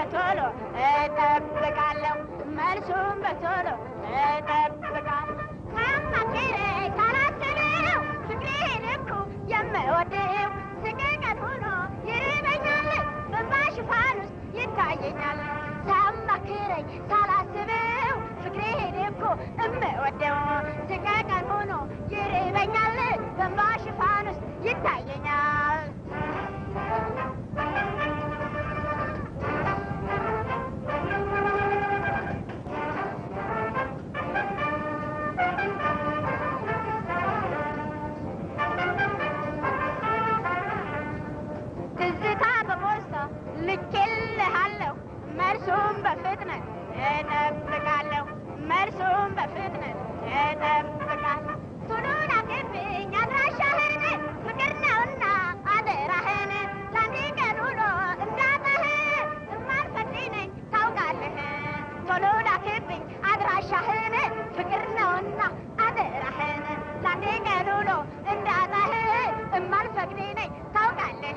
በቶሎ እጠብቃለሁ መልሱም በቶሎ እጠብቃለሁ ሳማክረኝ ሳላስበው ፍቅሬን እኮ የምወደው ስቅቀት ሆኖ ይርበኛል በእንባ ሽፋን ውስጥ ይታየኛል ሳማክረኝ ሳላስበው ፍቅሬን እኮ እምወደው ስቅቀት ሆኖ ይርበኛል በእንባ ሽፋን ውስጥ ይታየኛል ትዝታ በፖስታ ልኬልሃለሁ መልሱም በፍጥነት እጠብቃለሁ መልሱም በፍጥነት እጠብቃለሁ ቶሎ ላክብኝ አድራሻህን ፍቅር ነውና አደራህን ለአንድ ቀን ውሎ እንዳጠህ እማልፈቅድ ነኝ ታውቃለህ ቶሎ ላክብኝ አድራሻህን ፍቅር ነውና አደራህን ለአንድ ቀን ውሎ እንዳጠህ እማልፈቅድ ነኝ ታውቃለህ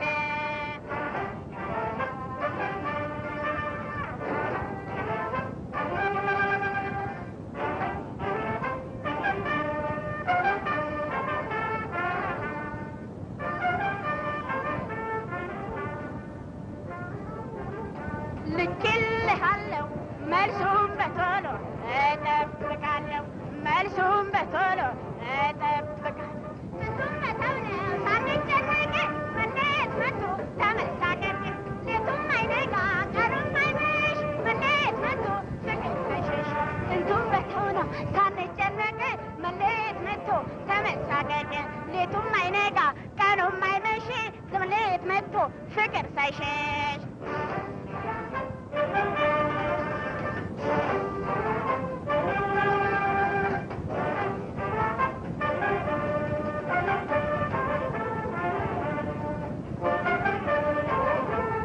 ልኬልሃለሁ መልሱም በቶሎ እጠብቃለሁ መልሱም በቶሎ እጠብቃለሁ ስንቱም መተው ነው ሳንጨነቅ መለየት መቶ ተመሳቀቅ ሌቱም አይነጋ ቀኑም አይመሽ መለየት መቶ ፍቅር መሸሽ ስንቱም መተው ነው ሳንጨነቅ መለየት መቶ ተመሳቀቅ ሌቱም አይነጋ ቀኑም አይመሽ መለየት መቶ ፍቅር ሳይሸሽ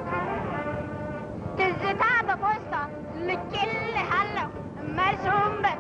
ትዝታ በፖስታ ልኬልሃለሁ መልሱም በ